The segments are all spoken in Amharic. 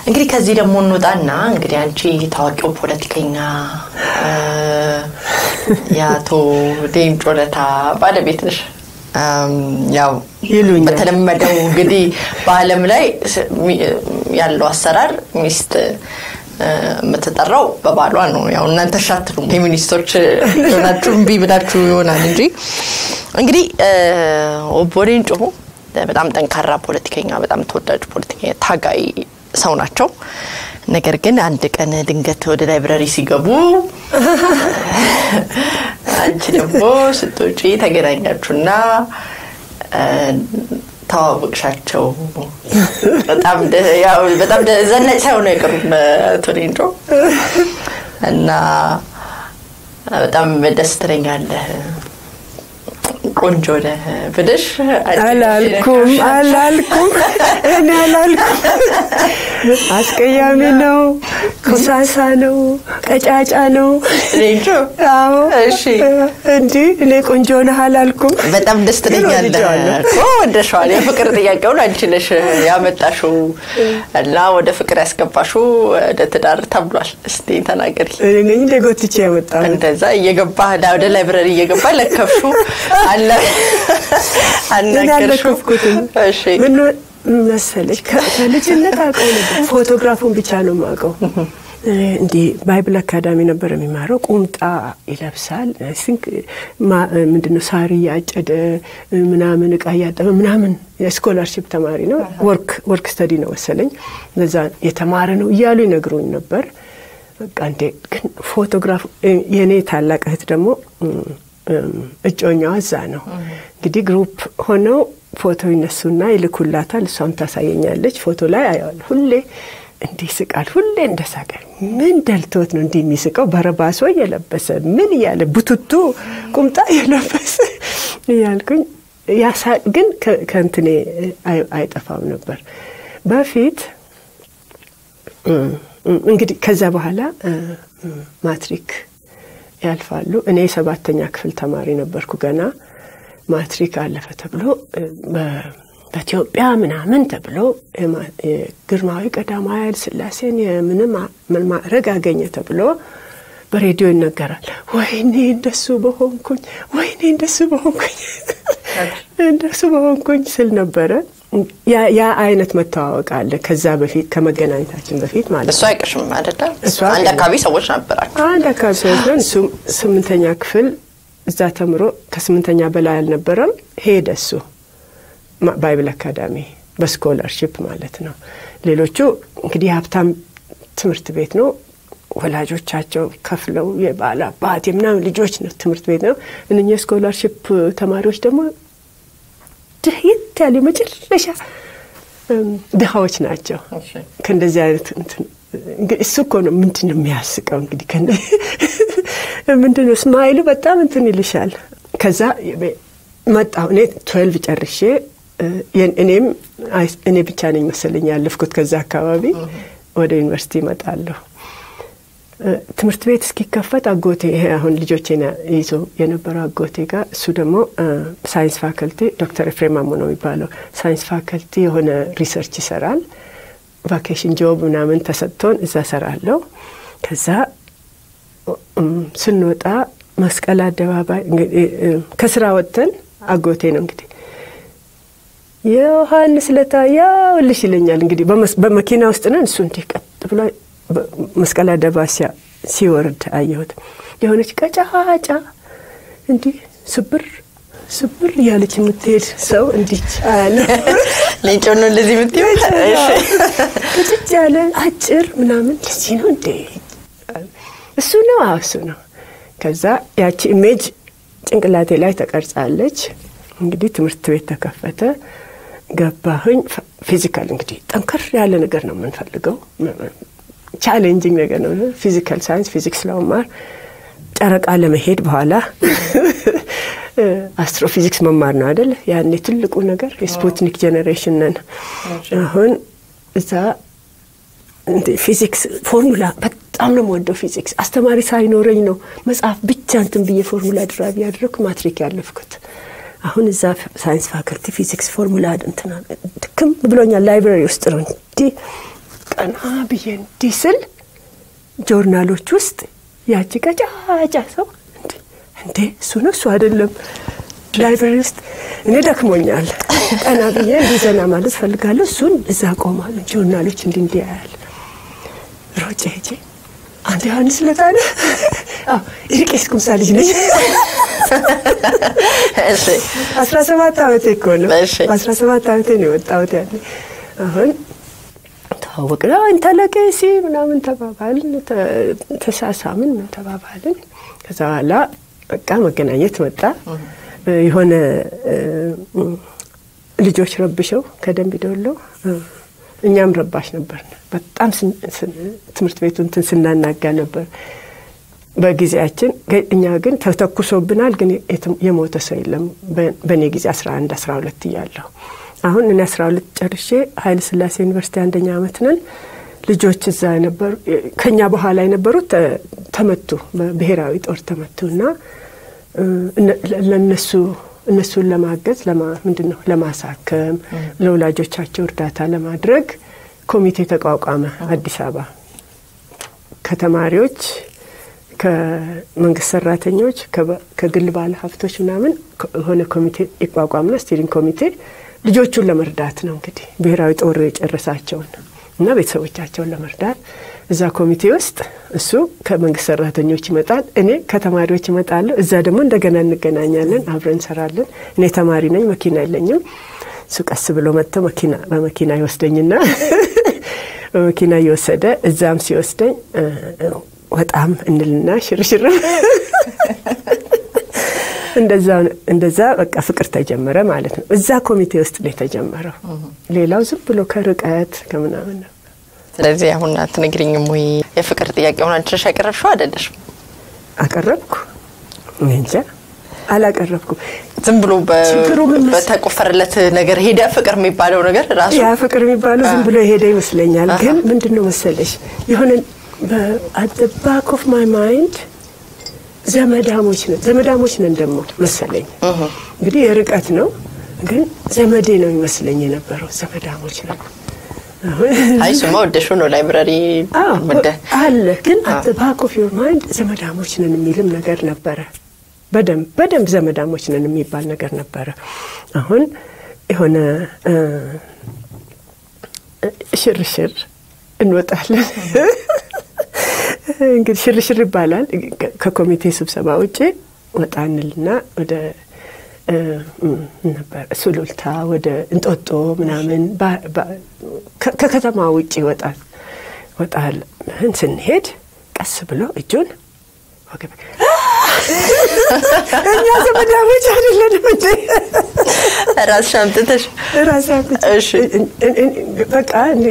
እንግዲህ ከዚህ ደግሞ እንውጣና እንግዲህ አንቺ ታዋቂው ፖለቲከኛ የአቶ ሌንጮ ለታ ባለቤት ነሽ። ያው ይሉኛል። በተለመደው እንግዲህ በዓለም ላይ ያለው አሰራር ሚስት የምትጠራው በባሏ ነው። ያው እናንተ ሻትሉም ፌሚኒስቶች ሆናችሁ እምቢ ብላችሁ ይሆናል እንጂ እንግዲህ ኦቦ ሌንጮ በጣም ጠንካራ ፖለቲከኛ፣ በጣም ተወዳጅ ፖለቲከኛ፣ ታጋይ ሰው ናቸው። ነገር ግን አንድ ቀን ድንገት ወደ ላይብረሪ ሲገቡ አንቺ ደግሞ ስትወጪ ተገናኛችሁና ተዋወቅሻቸው። በጣም በጣም ዘናጭ ሳይሆኑ አይቀሩም አቶ ሌንጮ እና በጣም ደስ ትለኛለህ ቆንጆ ነህ ብልሽ አላልኩም አላልኩም እኔ አላልኩም። አስቀያሚ ነው፣ ኩሳሳ ነው፣ ቀጫጫ ነው። ሌንጮ አዎ እሺ እንዲህ እኔ ቆንጆ ነህ አላልኩም። በጣም ደስ ትለኛለህ እኮ ወደሸዋል። የፍቅር ጥያቄውን አንቺ ነሽ ያመጣሽው እና ወደ ፍቅር ያስገባሽው ወደ ትዳር ተብሏል። እስቲ ተናገሪ። እኔ ነኝ እንደ ጎትቼ ያመጣሁት። እንደዛ እየገባህ ወደ ላይብረሪ እየገባህ ለከፍሹ አለ እኔ አናገርሽው። አልለከፍኩትም። እሺ ምን መሰለሽ ከ- ከልጅነት አውቀው ነበር። ፎቶግራፉን ብቻ ነው የማውቀው። እንዲህ ባይብል አካዳሚ ነበር የሚማረው። ቁምጣ ይለብሳል። ሲንክ ምንድነው ሳር እያጨደ ምናምን እቃ እያጠበ ምናምን የስኮላርሽፕ ተማሪ ነው። ወርክ ወርክ ስተዲ ነው መሰለኝ እዛ የተማረ ነው እያሉ ይነግሩኝ ነበር። በቃ እንዴ ግን ፎቶግራፍ የእኔ ታላቅ እህት ደግሞ እጮኛዋ እዛ ነው እንግዲህ ግሩፕ ሆነው ፎቶ ይነሱና ይልኩላታል። እሷም ታሳየኛለች። ፎቶ ላይ አየዋለሁ። ሁሌ እንዲህ ይስቃል። ሁሌ እንደሳቀ ምን ደልቶት ነው እንዲህ የሚስቀው? በረባሶ እየለበሰ ምን እያለ ቡትቱ ቁምጣ እየለበሰ እያልኩኝ ያሳቅ ግን ከ- ከእንትኔ አይ- አይጠፋም ነበር በፊት እንግዲህ ከዛ በኋላ ማትሪክ ያልፋሉ። እኔ የሰባተኛ ክፍል ተማሪ ነበርኩ ገና። ማትሪክ አለፈ ተብሎ በ- በኢትዮጵያ ምናምን ተብሎ የማ- የግርማዊ ቀዳማዊ ኃይለ ሥላሴን የምንም ምን ማዕረግ አገኘ ተብሎ በሬዲዮ ይነገራል። ወይኔ እንደሱ በሆንኩኝ፣ ወይኔ እንደሱ በሆንኩኝ፣ እንደሱ በሆንኩኝ ስል ነበረ። ያ ያ አይነት መተዋወቅ አለ ከዛ በፊት ከመገናኘታችን በፊት ማለት እሱ ነው። አይቅርሽም አይደለ? እሱ አንድ አይቅርም። አካባቢ ሰዎች ነበራችሁ። አንድ አካባቢ ሰዎች ነን። እሱም ስምንተኛ ክፍል እዛ ተምሮ ከስምንተኛ በላይ አልነበረም። ሄደ እሱ ማ- ባይብል አካዳሚ በስኮላርሽፕ ማለት ነው። ሌሎቹ እንግዲህ የሀብታም ትምህርት ቤት ነው። ወላጆቻቸው ከፍለው የባለ አባት የምናምን ልጆች ነው ትምህርት ቤት ነው። እነኚህ የስኮላርሽፕ ተማሪዎች ደግሞ ድህየት ያሉ የመጨረሻ እም፣ ድሃዎች ናቸው። እሺ። ከእንደዚህ አይነት እንትን እንግዲህ እሱ እኮ ነው ምንድን ነው የሚያስቀው? እንግዲህ ከእንደ- ምንድን ነው ስማይሉ በጣም እንትን ይልሻል። ከዛ መጣሁ እኔ ትዌልቭ ጨርሼ እ፣ የን- እኔም አይ- እኔ ብቻ ነኝ መሰለኝ ያለፍኩት ከዛ አካባቢ ወደ ዩኒቨርሲቲ እመጣለሁ። እ፣ ትምህርት ቤት እስኪከፈት አጎቴ ይሄ አሁን ልጆቼን ይዞ የነበረው አጎቴ ጋር እሱ ደግሞ እ፣ ሳይንስ ፋከልቲ ዶክተር ኤፍሬም ማሞ ነው የሚባለው ሳይንስ ፋከልቲ የሆነ ሪሰርች ይሰራል። ቫኬሽን ጆብ ምናምን ተሰጥቶን እዛ ሰራለሁ። ከዛ እም፣ ስንወጣ መስቀል አደባባይ እንግዲህ እ፣ ከስራ ወጥተን አጎቴ ነው እንግዲህ ዮሐንስ ለታ ያውልሽ ይለኛል። እንግዲህ በመስ- በመኪና ውስጥ ነን። እሱ እንዲህ ቀጥ ብሎ በ- መስቀል አደባባይ ሲያ- ሲወርድ አየሁት። የሆነች ቀጫጫ እንዲህ ስብር ስብር እያለች የምትሄድ ሰው እንዲች አለ ሌንጮ ነው እንደዚህ የምትይው? እሺ። ቅጭጭ ያለ አጭር ምናምን ለዚህ ነው እንዴ? እሱ ነው። አዎ እሱ ነው። ከዛ ያቺ ኢሜጅ ጭንቅላቴ ላይ ተቀርጻለች። እንግዲህ ትምህርት ቤት ተከፈተ፣ ገባሁኝ። ፊ- ፊዚካል እንግዲህ ጠንከር ያለ ነገር ነው የምንፈልገው፣ ቻሌንጂንግ ነገር ነው። ፊዚካል ሳይንስ ፊዚክስ ለመማር ጨረቃ ለመሄድ በኋላ አስትሮፊዚክስ መማር ነው አይደል? ያኔ ትልቁ ነገር የስፑትኒክ ጄኔሬሽን ነን። አሁን እዛ እንደ ፊዚክስ ፎርሙላ በጣም ነው የምወደው ፊዚክስ። አስተማሪ ሳይኖረኝ ነው መጽሐፍ ብቻ እንትን ብዬ ፎርሙላ ድራቢ ያደረግኩ ማትሪክ ያለፍኩት። አሁን እዛ ሳይንስ ፋከልቲ ፊዚክስ ፎርሙላ እንትና ድክም ብሎኛል። ላይብራሪ ውስጥ ነው እንዲህ ቀና ብዬ እንዲህ ስል ጆርናሎች ውስጥ ያቺ ቀጫጫ ሰው እንዴ እሱ ነው እሱ አይደለም ላይብረሪ ውስጥ እኔ ደክሞኛል። ቀና ብዬ እንዲህ ዘና ማለት ፈልጋለሁ። እሱን እዛ ቆማሉ ጆርናሎች እንዲህ እንዲህ ያያል። ሮጬ ሄጄ አንተ ዮሐንስ ለታነ የቄስ ኩምሳ ልጅ ነኝ። አስራ ሰባት ዓመቴ እኮ ነው። አስራ ሰባት ዓመቴ ነው የወጣሁት ያኔ። አሁን ተዋወቅን። አንተ ለቄሲ ምናምን ተባባልን፣ ተሳሳምን፣ ምን ተባባልን። ከዛ በኋላ በቃ መገናኘት መጣ። የሆነ ልጆች ረብሸው ከደንብ ዶሎ እኛም ረባሽ ነበር። በጣም ትምህርት ቤቱ እንትን ስናናጋ ነበር በጊዜያችን። እኛ ግን ተተኩሶብናል፣ ግን የሞተ ሰው የለም። በእኔ ጊዜ 11 12 እያለሁ አሁን እኔ 12 ጨርሼ ኃይለ ሥላሴ ዩኒቨርሲቲ አንደኛ ዓመት ነን። ልጆች እዛ የነበሩ ከኛ በኋላ የነበሩት ተመቱ፣ በብሔራዊ ጦር ተመቱ እና ለነሱ እነሱን ለማገዝ ምንድን ነው ለማሳከም ለወላጆቻቸው እርዳታ ለማድረግ ኮሚቴ ተቋቋመ። አዲስ አበባ ከተማሪዎች፣ ከመንግስት ሰራተኞች፣ ከግል ባለ ሀብቶች ምናምን የሆነ ኮሚቴ ይቋቋምና ስቲሪንግ ኮሚቴ ልጆቹን ለመርዳት ነው እንግዲህ ብሔራዊ ጦር የጨረሳቸውን እና ቤተሰቦቻቸውን ለመርዳት እዛ ኮሚቴ ውስጥ እሱ ከመንግስት ሰራተኞች ይመጣል፣ እኔ ከተማሪዎች ይመጣለሁ። እዛ ደግሞ እንደገና እንገናኛለን፣ አብረን እንሰራለን። እኔ ተማሪ ነኝ፣ መኪና የለኝም። እሱ ቀስ ብሎ መጥቶ መኪና በመኪና ይወስደኝና በመኪና እየወሰደ እዛም ሲወስደኝ ወጣም እንልና ሽርሽር እንደዛ በቃ ፍቅር ተጀመረ ማለት ነው። እዛ ኮሚቴ ውስጥ ነው የተጀመረው። ሌላው ዝም ብሎ ከርቀት ከምናምን ነው። ስለዚህ አሁን አትነግሪኝም ወይ የፍቅር ጥያቄውን አንቺ ነሽ ያቀረብሽው አይደለሽም? አቀረብኩ እንጃ አላቀረብኩም። ዝም ብሎ በተቆፈረለት ነገር ሄደ ፍቅር የሚባለው ነገር ራሱ ያ ፍቅር የሚባለው ዝም ብሎ የሄደ ይመስለኛል። ግን ምንድን ነው መሰለሽ የሆነ አት ባክ ኦፍ ማይ ማይንድ ዘመዳሞች ነን ዘመዳሞች ነን ደግሞ መሰለኝ። እንግዲህ የርቀት ነው ግን ዘመዴ ነው ይመስለኝ የነበረው ዘመዳሞች ነን። አይ እሱማ ወደሹ ነው ላይብራሪ አለ ግን አት ባክ ኦፍ ዮር ማይንድ ዘመዳሞች ነን የሚልም ነገር ነበረ። በደንብ በደንብ ዘመዳሞች ነን የሚባል ነገር ነበረ። አሁን የሆነ ሽርሽር እንወጣለን እንግዲህ ሽርሽር ይባላል። ከኮሚቴ ስብሰባ ውጭ ወጣ እንልና ወደ ነበር ሱሉልታ ወደ እንጦጦ ምናምን ከከተማ ውጭ ይወጣል ወጣል ምን ስንሄድ ቀስ ብሎ እጁን ወገብ እኛ ዘመዳሞች አይደለንም እንዴ? ራስሽ አምጥተሽ ራሴ አምጥቼ በቃ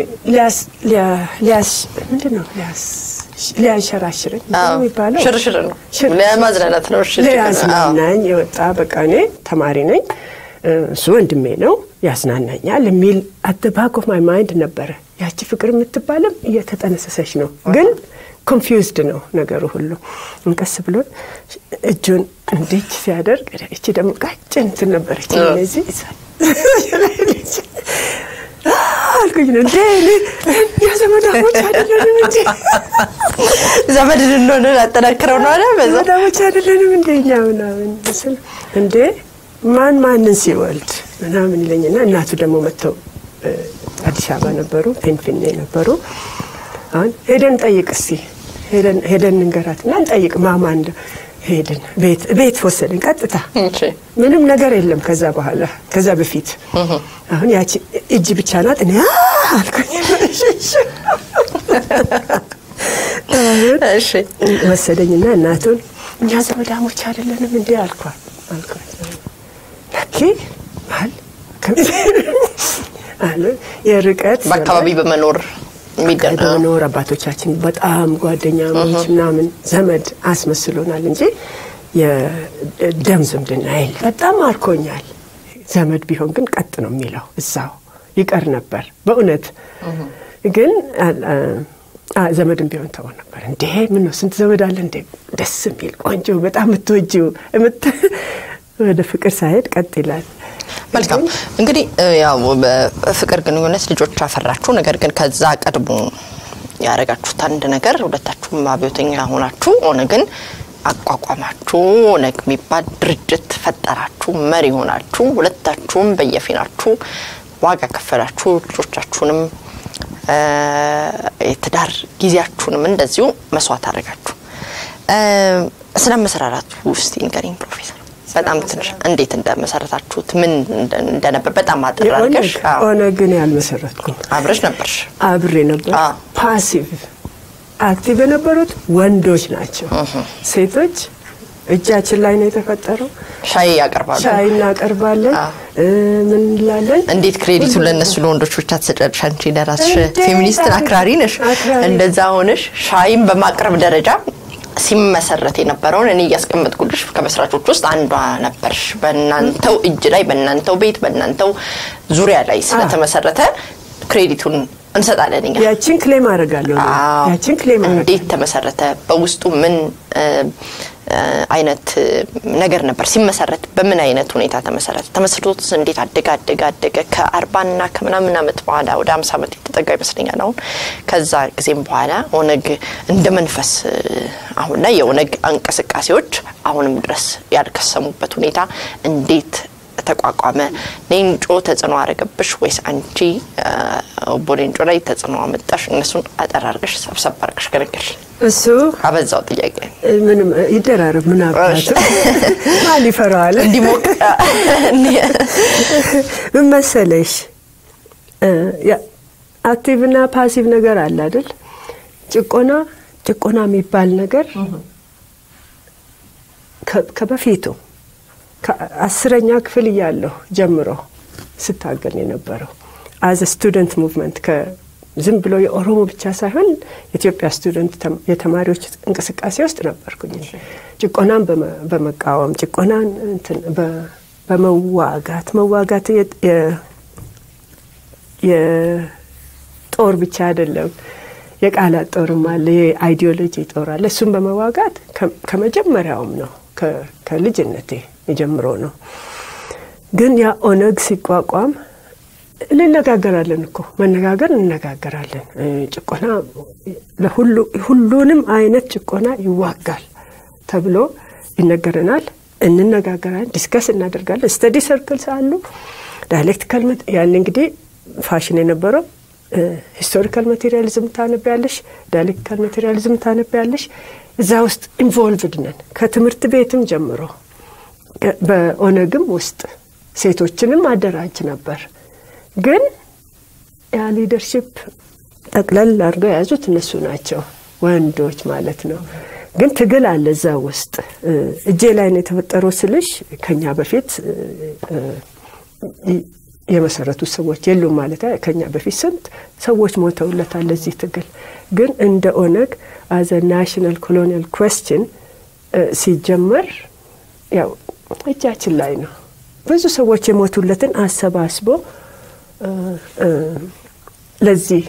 ሊያስ ምንድን ነው ሊያስ ሊያንሸራሽረኝ የሚባለው ሽርሽር ነው፣ ለማዝናናት ነው። ሊያዝናናኝ የወጣ በቃ እኔ ተማሪ ነኝ፣ እሱ ወንድሜ ነው፣ ያዝናናኛል የሚል አት ባክ ኦፍ ማይ ማይንድ ነበረ። ያቺ ፍቅር የምትባልም እየተጠነሰሰች ነው ግን ኮንፊውዝድ ነው ነገሩ ሁሉ። እንቀስ ብሎ እጁን እንዲች ሲያደርግ እቺ ደግሞ ቀጭን እንትን ነበረች እነዚህ አልኩኝ ነው እንዴ እኛ ዘመዳሞች አይደለንም እንዴ? ዘመድ እንሆን አጠናክረው ነው አለ ዘመዳሞች አይደለንም እንዴ እኛ ምናምን ስል እንዴ ማን ማንን ሲወልድ ምናምን ይለኝና እናቱ ደግሞ መጥተው አዲስ አበባ ነበሩ፣ ፊንፊኔ ነበሩ። አሁን ሄደን ጠይቅ እስቲ ሄደን እንገራትና እንጠይቅ ማማ እንደ ሄድን ቤት ቤት ወሰድን ቀጥታ ምንም ነገር የለም ከዛ በኋላ ከዛ በፊት አሁን ያቺ እጅ ብቻ ናት እኔ አልኩኝ ወሰደኝና እናቱን እኛ ዘመዳሞች አይደለንም እንዴ አልኳት አልኳት ለኪ ባል አለ የርቀት በአካባቢ በመኖር በመኖር አባቶቻችን በጣም ጓደኛሞች ምናምን ዘመድ አስመስሎናል እንጂ የደም ዝምድና የለ። በጣም አርኮኛል። ዘመድ ቢሆን ግን ቀጥ ነው የሚለው እዛው ይቀር ነበር። በእውነት ግን ዘመድም ቢሆን ተው ነበር። እንዴ ምን ነው ስንት ዘመድ አለ እንዴ! ደስ የሚል ቆንጆ፣ በጣም የምትወጂው ወደ ፍቅር ሳይሄድ ቀጥ ይላል። መልካም እንግዲህ ያው በፍቅር ግንኙነት ልጆች አፈራችሁ። ነገር ግን ከዛ ቀድሞ ያደረጋችሁት አንድ ነገር ሁለታችሁም አብዮተኛ ሆናችሁ ኦነግን አቋቋማችሁ። ኦነግ የሚባል ድርጅት ፈጠራችሁ፣ መሪ ሆናችሁ፣ ሁለታችሁም በየፊናችሁ ዋጋ ከፈላችሁ። ልጆቻችሁንም የትዳር ጊዜያችሁንም እንደዚሁ መስዋዕት አደረጋችሁ። ስለ መሰራራቱ ውስጥ ንገሪኝ ፕሮፌሰር። በጣም ትንሽ እንዴት እንደመሰረታችሁት ምን እንደነበር በጣም አጥር አድርገሽ። ኦነግን ያልመሰረትኩም አብረሽ ነበርሽ? አብሬ ነበር። ፓሲቭ አክቲቭ የነበሩት ወንዶች ናቸው። ሴቶች እጃችን ላይ ነው የተፈጠረው። ሻይ ያቀርባሉ፣ ሻይ እናቀርባለን። ምን እንላለን? እንዴት ክሬዲቱን ለእነሱ ለወንዶች ብቻ ትሰጫለሽ? አንቺ ለራስሽ ፌሚኒስትን አክራሪ ነሽ። እንደዛ ሆነሽ ሻይም በማቅረብ ደረጃ ሲመሰረት የነበረውን እኔ እያስቀመጥኩልሽ ከመስራቾች ውስጥ አንዷ ነበርሽ። በእናንተው እጅ ላይ በእናንተው ቤት በእናንተው ዙሪያ ላይ ስለተመሰረተ ክሬዲቱን እንሰጣለን እኛ። ያችን ክሌም አደርጋለሁ። ያችን ክሌም እንዴት ተመሰረተ? በውስጡ ምን አይነት ነገር ነበር ሲመሰረት? በምን አይነት ሁኔታ ተመሰረተ? ተመስርቶትስ እንዴት አደገ አደገ አደገ? ከአርባና ከምናምን ዓመት በኋላ ወደ አምሳ ዓመት የተጠጋ ይመስለኛል አሁን። ከዛ ጊዜም በኋላ ኦነግ እንደ መንፈስ አሁን ላይ የኦነግ እንቅስቃሴዎች አሁንም ድረስ ያልከሰሙበት ሁኔታ እንዴት ተቋቋመ? ሌንጮ ተጽዕኖ አረገብሽ ወይስ አንቺ ኦቦ ሌንጮ ላይ ተጽዕኖ አመጣሽ? እነሱን አጠር አድርገሽ ሰብሰብ አድርገሽ ገነገርሽ። እሱ አበዛው ጥያቄ ምንም ይደራረብ። ምን አባቱ ማን ይፈራዋል? እንዲሞቅ ምን መሰለሽ አክቲቭና ፓሲቭ ነገር አለ አይደል? ጭቆና ጭቆና የሚባል ነገር ከበፊቱ ከአስረኛ ክፍል እያለሁ ጀምሮ ስታገል የነበረው አዘ ስቱደንት ሙቭመንት ዝም ብሎ የኦሮሞ ብቻ ሳይሆን የኢትዮጵያ ስቱደንት የተማሪዎች እንቅስቃሴ ውስጥ ነበርኩኝ። ጭቆናን በመቃወም ጭቆናን በመዋጋት መዋጋት የጦር ብቻ አይደለም፣ የቃላት ጦርም አለ፣ የአይዲዮሎጂ ጦር አለ። እሱም በመዋጋት ከመጀመሪያውም ነው ከልጅነቴ የጀምሮ ነው። ግን ያ ኦነግ ሲቋቋም እንነጋገራለን እኮ መነጋገር እንነጋገራለን። ጭቆና ሁሉንም አይነት ጭቆና ይዋጋል ተብሎ ይነገረናል። እንነጋገራለን፣ ዲስከስ እናደርጋለን። ስተዲ ሰርክልስ አሉ። ዳይሌክቲካል ያን እንግዲህ ፋሽን የነበረው ሂስቶሪካል ማቴሪያሊዝም ታነቢያለሽ፣ ዳይሌክቲካል ማቴሪያሊዝም ታነቢያለሽ። እዛ ውስጥ ኢንቮልቭድ ነን ከትምህርት ቤትም ጀምሮ። በኦነግም ውስጥ ሴቶችንም አደራጅ ነበር። ግን ያ ሊደርሽፕ ጠቅለል አድርገው የያዙት እነሱ ናቸው፣ ወንዶች ማለት ነው። ግን ትግል አለ እዛ ውስጥ። እጄ ላይ ነው የተፈጠረው ስልሽ ከኛ በፊት የመሰረቱት ሰዎች የሉም ማለት ከኛ በፊት ስንት ሰዎች ሞተውለታል ለዚህ ትግል። ግን እንደ ኦነግ አዘ ናሽናል ኮሎኒያል ኩዌስችን ሲጀመር ያው እጃችን ላይ ነው። ብዙ ሰዎች የሞቱለትን አሰባስቦ ለዚህ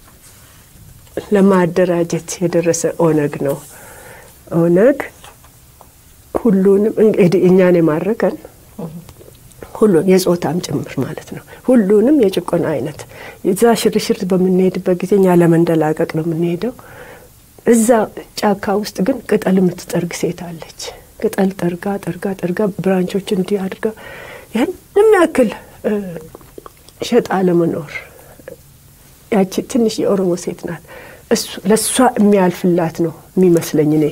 ለማደራጀት የደረሰ ኦነግ ነው። ኦነግ ሁሉንም እንግዲህ እኛን የማረከን ሁሉን የጾታም ጭምር ማለት ነው። ሁሉንም የጭቆና አይነት እዛ ሽርሽር በምንሄድበት ጊዜ እኛ ለመንደላቀቅ ነው የምንሄደው። እዛ ጫካ ውስጥ ግን ቅጠል የምትጠርግ ሴት አለች። ቅጠል ጠርጋ ጠርጋ ጠርጋ ብራንቾች እንዲህ አድርጋ ያንም ያክል ሸጣ ለመኖር ያቺ ትንሽ የኦሮሞ ሴት ናት። ለእሷ የሚያልፍላት ነው የሚመስለኝ እኔ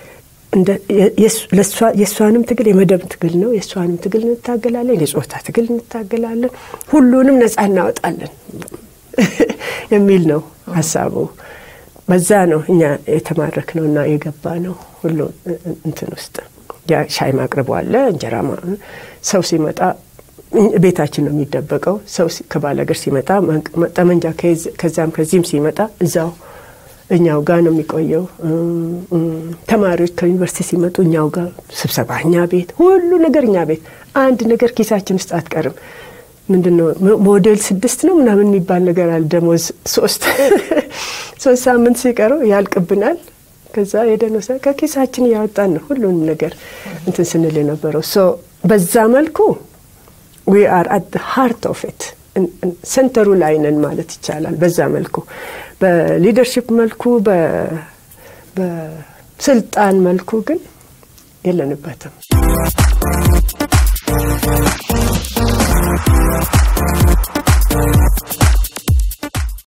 የእሷንም ትግል የመደብ ትግል ነው። የእሷንም ትግል እንታገላለን፣ የጾታ ትግል እንታገላለን፣ ሁሉንም ነጻ እናወጣለን የሚል ነው ሀሳቡ። በዛ ነው እኛ የተማረክ ነው እና የገባ ነው ሁሉ እንትን ውስጥ ሻይ ማቅረቡ አለ፣ እንጀራ ሰው ሲመጣ ቤታችን ነው የሚደበቀው። ሰው ከባል ሀገር ሲመጣ ጠመንጃ ከዛም ከዚህም ሲመጣ እዛው እኛው ጋር ነው የሚቆየው። ተማሪዎች ከዩኒቨርሲቲ ሲመጡ እኛው ጋር ስብሰባ እኛ ቤት፣ ሁሉ ነገር እኛ ቤት። አንድ ነገር ኪሳችን ውስጥ አትቀርም። ምንድን ነው ሞዴል ስድስት ነው ምናምን የሚባል ነገር አለ። ደሞዝ ሶስት ሶስት ሳምንት ሲቀረው ያልቅብናል። ከዛ የደኖሰ ከኪሳችን እያወጣን ነው ሁሉንም ነገር እንትን ስንል የነበረው። በዛ መልኩ ዊ አር አት ሃርት ኦፍ ኢት ሴንተሩ ላይ ነን ማለት ይቻላል። በዛ መልኩ በሊደርሽፕ መልኩ በስልጣን መልኩ ግን የለንበትም።